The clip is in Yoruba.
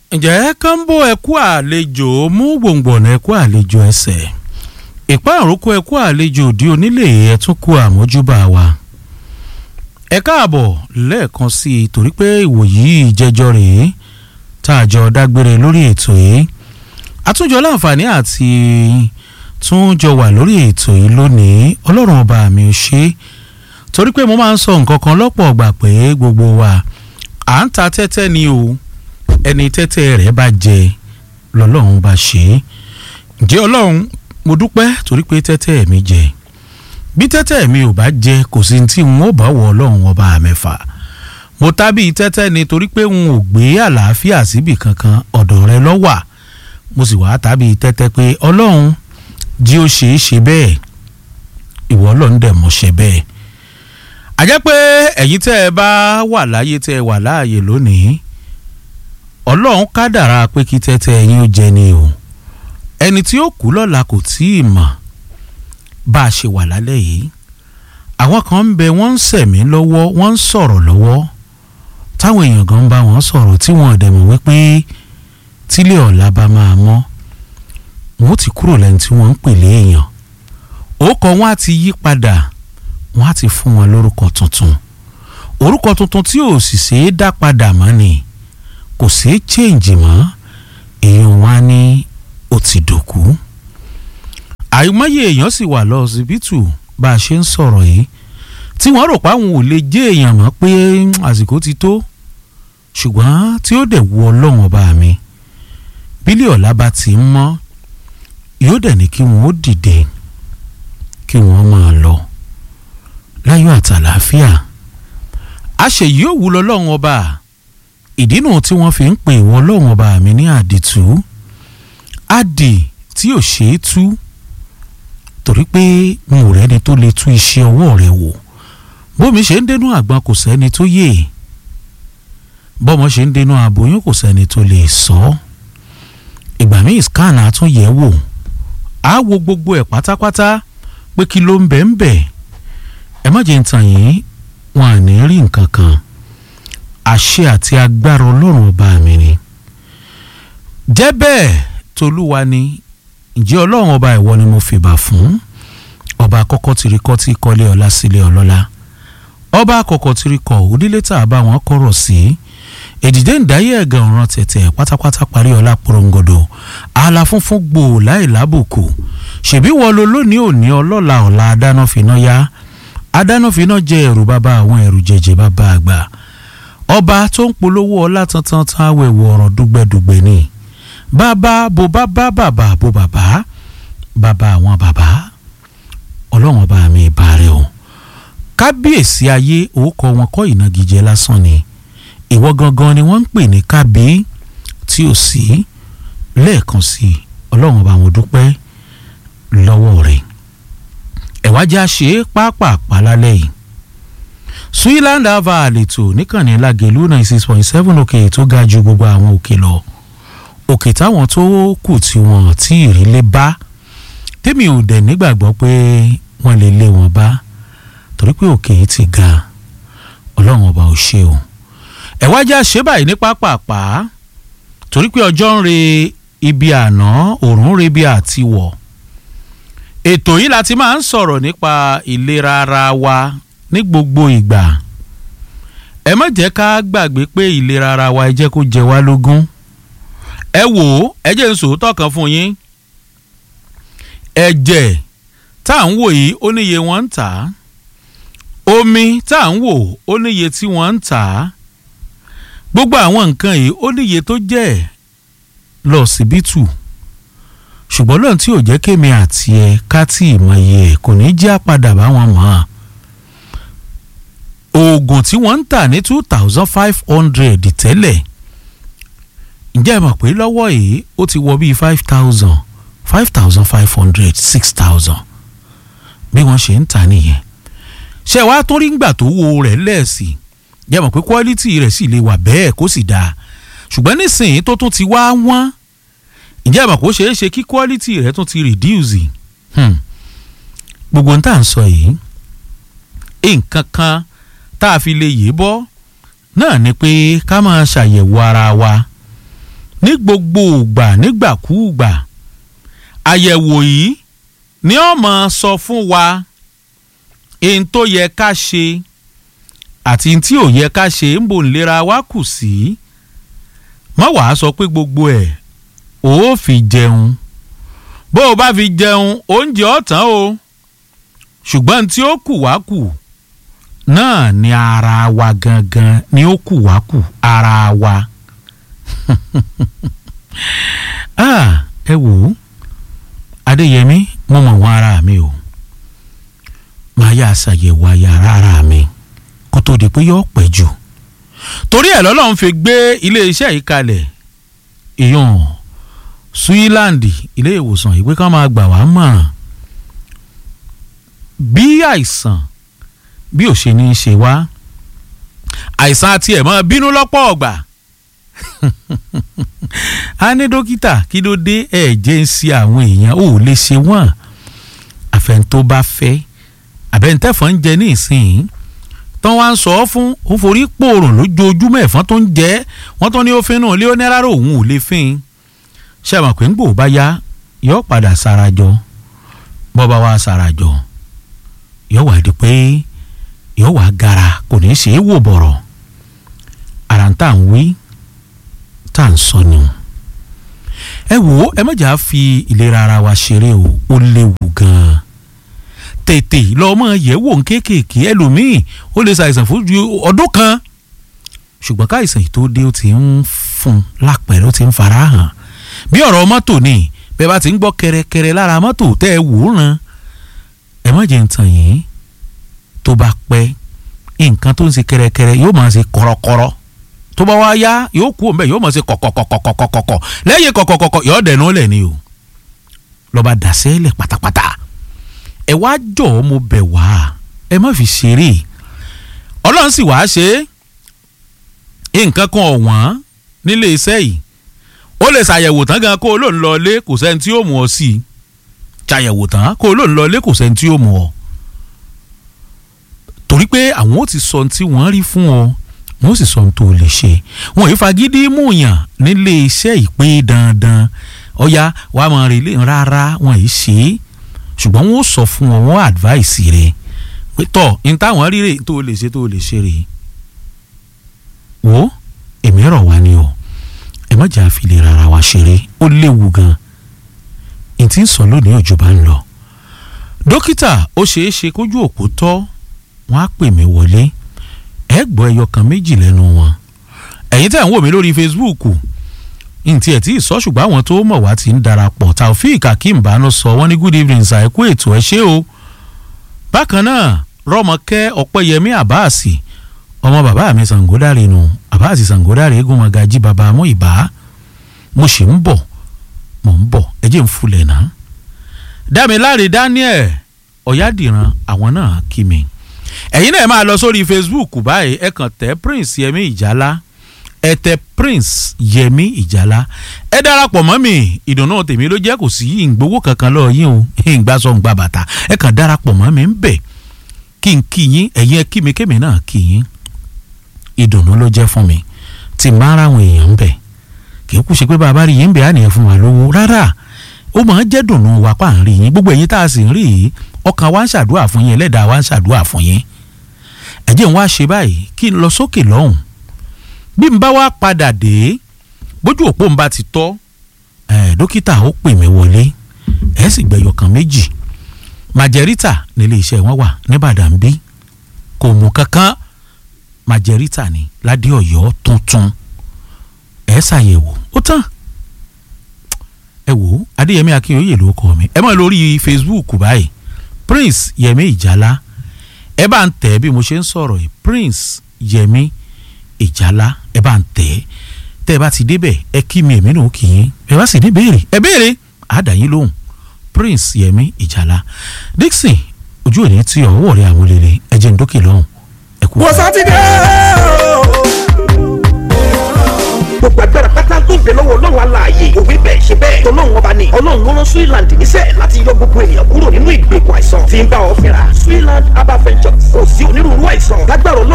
ǹjẹ́ kánbó ẹ̀kú àlejò mú gbòǹgbòǹ ẹ̀kú àlejò ẹsẹ̀ ìpá àrókò ẹ̀kú àlejò òdi onílé ẹ̀túnkù àmójúbà wa ẹ káàbọ̀ lẹ́ẹ̀kan sí i torí pé ìwòyí ìjẹjọ rèé tá a jọ dágbére lórí ètò yìí àtúnjọ láǹfààní àti tún jọ wà lórí ètò yìí lónìí ọlọ́run ọba mi ò ṣe é torí pé mo máa ń sọ nǹkan kan lọ́pọ̀ ọgbà pé gbogbo wa à ń ta tẹ́tẹ́ ni o ẹni tẹ́tẹ́ rẹ̀ bá jẹ lọ́lọ́run bá ṣe é ǹjẹ́ ọlọ́run mo dúpẹ́ torí pé tẹ́tẹ́ mi jẹ bí tẹ́tẹ́ mi ò bá jẹ kò sí tí n ó bá wọ ọlọ́run ọba mẹ́fà mo tábí tẹ́tẹ́ ni torí pé n ò gbé àlàáfíà síbì kankan ọ̀dọ̀ rẹ ló wà mo sì wá tábí tẹ́tẹ́ pé ọlọ́run jí ó ṣe é ṣe bẹ́ẹ̀ ìwọ ọlọ́run dẹ̀ mọ̀ ṣe bẹ́ẹ̀ àjẹ́ pé ẹ̀yin tẹ́ ẹ bá wà láyé tẹ́ ẹ wà láàyè lónìí ọlọ́run kádàrá pé kí tẹ́tẹ́ ẹ̀yin ó jẹ ni o ẹni tí ó kú lọ́la kò tí ì mọ̀ bá a ṣe wà lálẹ́ yìí àwọn kan ń bẹ wọ́n ń sẹ̀mí lọ́wọ́ wọ́n ń sọ̀rọ̀ lọ́wọ́ táwọn èèyàn gan ń bá wọn sọ̀rọ̀ tí wọ́n dẹ̀ mọ̀ wípé tílé ọ̀la bá máa mọ́ wọn ó ti kúrò lẹ́ni tí wọ́n ń pèlè èèyàn òkò wọn á ti yí padà wọn á ti fún wọn lórúkọ tuntun orúkọ tuntun tí ò sì ṣeé dá padà mọ́ ni kò ṣeé change mọ́ èèyàn wa ní ó ti dòkú àìmọye èèyàn sì wà lọ ọsibítù bá a ṣe ń sọ̀rọ̀ yìí tí wọ́n rò pé àwọn ò lè jẹ́ èèyàn mọ́ pé àsìkò ti tó ṣùgbọ́n tí ó dẹ̀ wu ọlọ́run ọba mi bílíọ̀ ọ̀la bá ti ń mọ́ yóò dẹ̀ ní kí wọ́n ó dìde kí wọ́n máa lọ láyọ̀ àtàlàáfíà àṣeyìí ò wú lọ́lọ́run ọba ìdí nù tí wọ́n fi ń pè wọ́n ọlọ́run ọba mi ní àdìtú àdì tí ò ṣeé tú torí pé n ò rẹ́ni tó lè tú iṣẹ́ ọwọ́ rẹ̀ wò bómi ṣe ń dénú àgbọn kò sẹ́ni tó yè bọ́mọ ṣe ń dénú aboyún kò sẹ́ni tó lè sọ ìgbà míì scan àtúnyẹ̀ wò á wo gbogbo ẹ̀ pátápátá pé kí ló ń bẹ̀ ń bẹ̀ ẹ má jẹ́ ń tàn yín wọn à ní rí nǹkan kan àṣẹ àti agbára ọlọ́run ọba mi ni jẹ́ bẹ́ẹ̀ tolúwa ni ǹjẹ́ ọlọ́run ọba ìwọ ni mo fìbà fún ọba àkọ́kọ́ tìrí kọ́ tí kọ́lé ọlá sílé ọlọ́lá ọba àkọ́kọ́ tìrí kọ́ òdílé tá a bá wọn kọ̀rọ̀ sí èdìdé ǹdáyé ẹ̀gàn ọ̀ràn tẹ̀tẹ̀ pátápátá parí ọlá porongodo ààlà funfun gbòò láì lábùkù ṣèbí wọ́n lo lónìí òní ọlọ́la ọ̀la adánáfiná yá adánáfiná jẹ ẹ̀rù bàbá àwọn ẹ̀rù jẹjẹ bàbá àgbà ọba tó ń polówó ọlá tantan tán awẹ̀wò ọ̀ràn dùgbẹ̀dùgbẹ̀ ni bàbá bó bàbá bàbá bó bàbá bàbá àwọn bàbá ọlọ́run ọba mi ìbàrẹ̀ o kábíyèsí ayé orúkọ wọn kọ́ ìnagijẹ lásán ni ìwọ gangan ni wọ́n ń pè ní kábí tí ò sí lẹ́ẹ̀kan sí ọlọ́run ọba mo dúpẹ́ lọ́wọ́ rẹ̀ ẹ̀wájà ṣe é pápápá lálẹ́ yìí Switzerland ava àlètò níkànnì lágẹ̀lú ninety six point seven òkè tó ga ju gbogbo àwọn òkè lọ òkè táwọn tó kù tí wọn tí ìrìlẹ̀ bá tèmi ò dẹ̀ nígbàgbọ́ pé wọ́n lè lé wọn bá torí pé òkè yìí ti ga ọlọ́run ọba ò ṣe o ẹ̀wájà ṣe báyìí ní pápápá torí pé ọjọ́ ń re ibi àná òòrùn ń re ibi àtiwọ̀ ètò yìí la ti máa ń sọ̀rọ̀ nípa ìlera ara wa ní gbogbo ìgbà ẹ má jẹ́ ká gbàgbé pé ìlera ara wa ẹ jẹ́ kó jẹ wá lógún ẹ wò ó ẹ jẹ́ n sòótọ́ kan fún yín ẹ̀jẹ̀ tá à ń wò yìí ó níye wọ́n ń tà á omi tá à ń wò ó níye tí wọ́n ń tà á gbogbo àwọn nǹkan yìí ó níye tó jẹ́ lọ síbítù ṣùgbọ́n lọ́n tí ò jẹ́ kémi àti ẹ ká tí ì mọ iye ẹ̀ kò ní jẹ́ àpadà báwọn mọ̀ ọ́n oògùn tí wọ́n ń tà ní two thousand five hundred tẹ́lẹ̀ ǹjẹ́ ẹ mọ̀ pé lọ́wọ́ yìí ó ti wọ bíi five thousand five thousand five hundred six thousand bí wọ́n ṣe ń tà nìyẹn ṣé wàá tún rí ngbà tó wo rẹ̀ lẹ́ẹ̀sì jẹ́ mọ̀ pé quality rẹ̀ sì lè wà bẹ́ẹ̀ kó sì dáa ṣùgbọ́n nísìnyí tó tún ti wá wọ́n ǹjẹ́ ẹ mọ̀ kó ṣeé ṣe kí quality rẹ̀ tún ti reduce gbogbo n tá à ń sọ yìí nǹkan kan tá a fi lè yé bọ́ náà ni pé ká máa ṣàyẹ̀wò ara wa ní gbogbo ìgbà nígbàkúùgbà àyẹ̀wò yìí ni ó máa sọ fún wa ohun tó yẹ ká ṣe àti tí ò yẹ ká ṣe ń bò ń lera wa kù sí má wàá sọ pé gbogbo ẹ̀ ó fi jẹun bó o bá fi jẹun oúnjẹ ọ̀tán o ṣùgbọ́n tí ó kù wá kù náà ni ara wa gangan ni ó kù wá kù ara wa ah ẹ wò ó adéyẹmí mo mọ̀ wọ́n ara mi o máa yá àṣàyẹ̀wò ayára ara mi kó tó di pé yóò pẹ́ jù torí ẹ̀ lọ́lọ́run fi gbé iléeṣẹ́ yìí kalẹ̀ ìyọ̀n suíláǹdì ilé ìwòsàn ìwé kan máa gbà wá mọ̀ràn bí àìsàn bí ò ṣe ní í ṣe wá àìsàn àti ẹ̀ máa bínú lọ́pọ̀ ọ̀gbà a ní dókítà kí ló dé ẹ̀jẹ̀ ń ṣe àwọn èèyàn ò lè ṣe wọ́n àfẹn tó bá fẹ́ àbẹ̀ntẹ́fọ̀n ń jẹ ní ìsìn tán wá ń sọ ọ́ fún ó forí pòrùn lójoojúmọ́ ẹ̀fọn tó ń jẹ́ wọ́n tó ní ó fínú ilé ó ní rárá òun ò lè fín ṣe àmọ̀ pé ń gbò bá yá yóò padà sarajọ bọ́ bá wá sarajọ yóò wá di pé yóò wá gara kò ní í ṣe é wò bọ̀rọ̀ ara ń tà ń wí tá à ń sọ ni o ẹ wò ó ẹ mọ̀jà fi ìlera ara wa ṣeré o ó léwu gan-an tètè lọ́mọ yẹ̀ wò ń kéékèèké ẹlòmíì ó lè ṣàìsàn fún ju ọdún kan ṣùgbọ́n káìsàn yìí tó dé ó ti ń fún lápẹ̀rẹ̀ ó ti ń fara hàn bí ọ̀rọ̀ mọ́tò ni bẹ́ẹ̀ bá ti ń gbọ́ kẹrẹkẹrẹ lára mọ́tò tẹ́ ẹ wò ó ràn ẹ má jẹ́ ń tàn yín tó bá pẹ́ nǹkan tó ń ṣe kẹrẹkẹrẹ yóò máa ṣe kọ̀rọ̀kọ̀rọ̀ tó bá wá yá yóò kú òun bẹ́ẹ̀ yóò máa ṣe kọ̀kọ̀kọ̀kọ̀kọ̀kọ̀ lẹ́yìn kọ̀kọ̀kọ̀kọ̀ yóò dẹ̀nu lẹ̀ ni o lọ́ba dàsẹ́ lẹ̀ pátápátá ẹ wá jọ̀ọ́ mo bẹ̀ wá ẹ má fi ṣeré ọlọ́run sì wá ṣe é nǹkan kan ọ̀wọ́n nílé iṣẹ́ yìí ó lè ṣàyẹ̀wò tán gan kó o lóun lọ ilé kò sẹ́ni tí yóò mú ọ sí i ṣàyẹ̀wò tán kó o lóun lọ ilé kò sẹ́ni tí yóò mú ọ torí pé àwọn ò ti sọ ohun tí wọ́n rí fún ọ wọ́n sì sọ ohun tó lè ṣe wọ́n yìí fagídí múyàn nílé iṣẹ́ ìpè dandan ọ̀ya wàá mọ̀ rí rárá wọ́n yìí ṣe é ṣùgbọ́n wọ́n sọ fún ọ wọ́n advice rẹ pé tọ́ ní táwọn rí rè tó lè ṣe tó lè ṣe rè wò èmi rọ̀ wá ni o ẹ má jà fi lè rárá wa ṣeré ó léwu gan n tí ń sọ lónìí òjò bá ń lọ dókítà ó ṣeé ṣe kójú òkú tọ́ wọ́n á pè mí wọlé ẹ gbọ́ ẹyọ kan méjì lẹ́nu wọn ẹ̀yin tẹ̀ ń wò mí lórí Facebook ntí ẹ̀ tí ì sọ ṣùgbọ́n àwọn tó mọ̀ wá ti ń darapọ̀ Taofeek Akeem Bano sọ wọ́n ní good evening sir ẹ kú ètò ẹ ṣé o bákan náà Rọ́mọkẹ́ Ọpẹ́yẹmí Àbáàsì ọmọ bàbá mi Sàngódàrè nù Àbáàsì Sàngódàrè eégún magají bàbá mú ìbá mo sì ń bọ̀ mo ń bọ̀ ẹ jẹ́ ń fulẹ̀ náà Dámiláre Daniel Ọ̀yádìran àwọn náà kí mi ẹ̀yin náà máa lọ sórí Facebook báyìí ẹ kàn tẹ Prince Yẹmí Ìjálá ẹ tẹ Prince Yẹmí Ìjálá ẹ darapọ̀ mọ́ mi ìdùnnú tèmi ló jẹ́ kò sí ìgbowó kankan lọ́ọ́ yín o ìgbà sọ ń gba bàtà ẹ kàn darapọ̀ mọ́ mi ń bẹ̀ kí n kí yín ẹ̀yin ẹ kí mi kémi náà kí yín ìdùnnú ló jẹ́ fún mi tí n bá ara àwọn èèyàn ń bẹ̀ kì í kú ṣe pé bàbá rí yín bẹ̀ á nìyẹn fún wa lówó rárá ó máa ń jẹ́ dùnnú wa pa à ń rí yín gbogbo ẹ̀yin tá a sì ń rí yìí ọkàn wa ń ṣàdúrà fún yín ẹlẹ́dàá wa ń ṣàdúrà fún yín ẹ jẹ́ n wá ṣe báyìí kí n lọ sókè lọ́hùn bí n bá wá padà dé bójú òpó n bá ti tọ́ ẹ dókítà ó pè mí wọlé ẹ sì gbẹ̀yọ̀ kan méjì majerita nílé iṣẹ́ wọn wà nìbàdàn bí kò mú kankan majerita ní ládé ọ̀yọ́ tuntun ẹ ṣàyẹ̀wò ó tán ẹ wò ó adéyẹmí akínyòye ló kọ mi ẹ mọ̀ lórí facebook báyìí prince yẹmí ìjálá ẹ bá ń tẹ̀ bí mo ṣe ń sọ̀rọ̀ yìí prince yẹmí ìjálá ẹ bá ń tẹ̀ tẹ́ ẹ bá ti débẹ̀ ẹ kí mi èmi náà kì í ẹ bá sì ní béèrè ẹ béèrè àdáyín lóhùn prince yẹmí ìjálá dixon ojú òní tí ọwọ́ rẹ̀ àwọn olèrè ẹ jẹ́ ń dókè lọ́hùn ẹ kú. wọ́n sátidé gbogbo agbára pátá tó ń bẹ lọ́wọ́ ọlọ́run aláàyè òwe bẹ́ẹ̀ ṣe bẹ́ẹ̀ tọ́lọ́run ọba ni ọlọ́run ló rán Switzerland níṣẹ́ láti yọ gbogbo ènìyàn kúrò nínú ìgbèkùn àìsàn tí ń bá ọ fínra Switzerland herbal ventures kò sí onírúurú àìsàn lágbára ọlọ́run